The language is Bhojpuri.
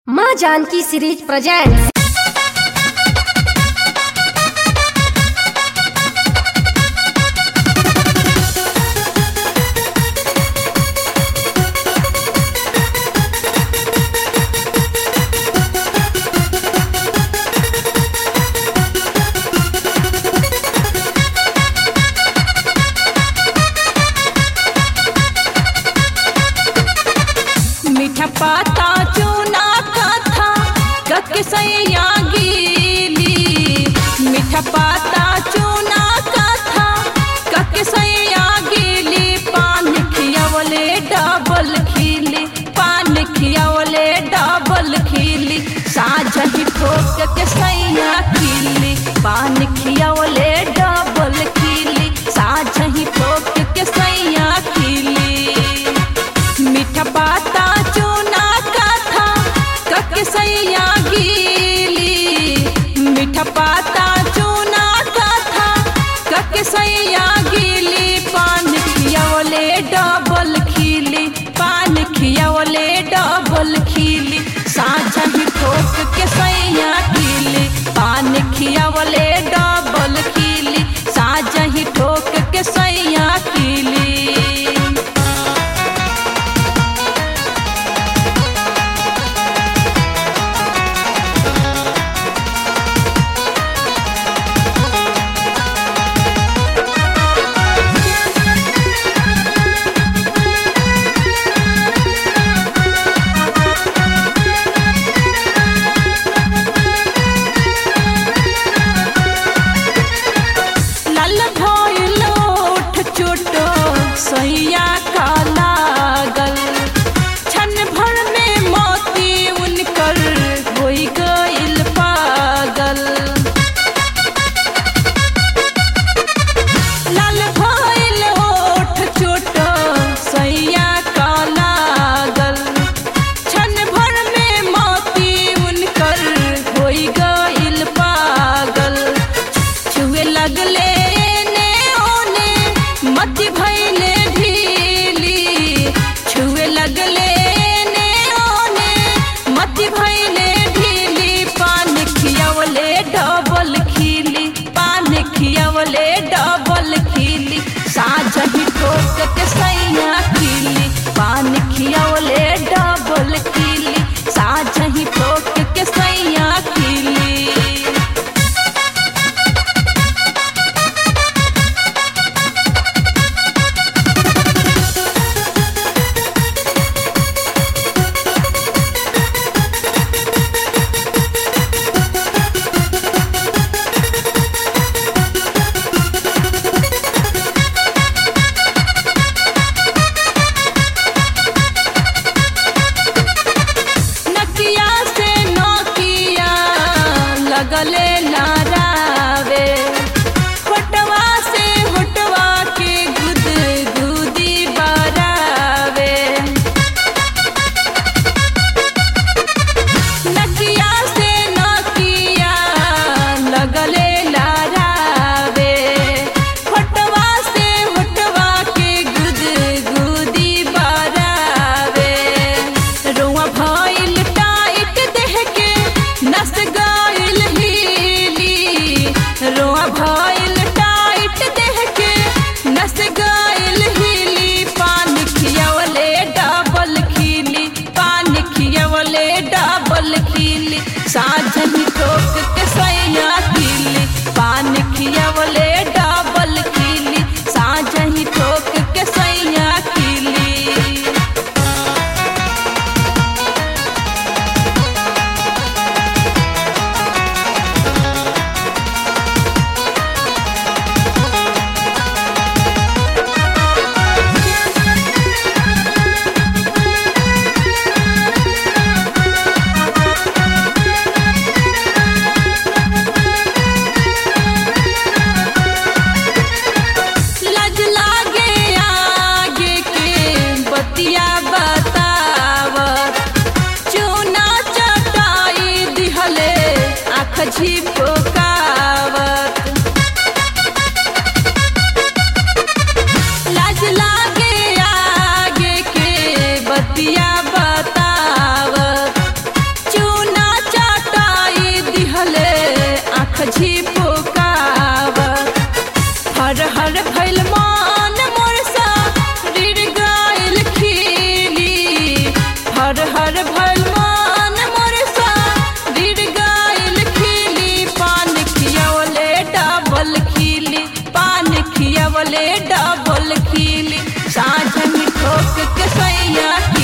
माँ जानकी सीरीज प्रेजेंट्स मीठा पाता चूना कथा कक सैया गीली मीठा पाता चूना कथा कक सैया गीली पान खियावले डबल खीली पान खियावले डबल खीली साझ ही ठोक के सैया खीली पान खियावले डबल खीली साझ ही ठोक के सैया खीली मीठा पाता चूना कथा कक सैया गीली मीठा पाता चूना कथा कक सैया गीली पान खियावले डबल खीली पान खियावले डबल खीली साझा ही ठोक के सैया खीली पान खियावले डबल खीली साझा ही ठोक के सैया खीली लाल भइल ओठ चोटो सैया का लागल क्षण भर में मोती उनकर होई गइल पागल लाल भइल ओठ चोटो सैया का लागल क्षण भर में मोती उनकर होई गइल पागल छुए लगले ने ओने मत भइले ढीली छुए लगले ने ओने मत भइले ढीली पान खियावले डबल खीली पान खियावले डबल खीली साझ ही ठोक के सैया खीली पान खियावले डबल खीली साझ ही ठोक के सैया खीली नकिया से नोकिया लगले नारावे होटवा से होटवा के गुद गुदी बरावे नकिया से नकिया लगले लारावे होटवा से होटवा के गुद गुदी बरावे रोआ भइल टाइट देह के नस गइल हीली रोआ भइल टाइट देह के नस गइल हीली पान खियावले डबल खीली पान खियावले डबल खीली साझ ही ठोक के सैया खीली पान खियावले डबल खीली साझ ही ठोक के सैया खीली लज लागे आगे के बतिया बतावत चूना चटाई दिहले आँख झिपकावत लाज लागे आगे के बतिया बतावत आँख झिपुकाव हर हर भैल मान मोर शरीर गायल खिली हर हर भैल मान मोर शरीर गायल खिली पान खियवले डबल खिली पान खियवले डबल खिली साँझ में ठोक के सैया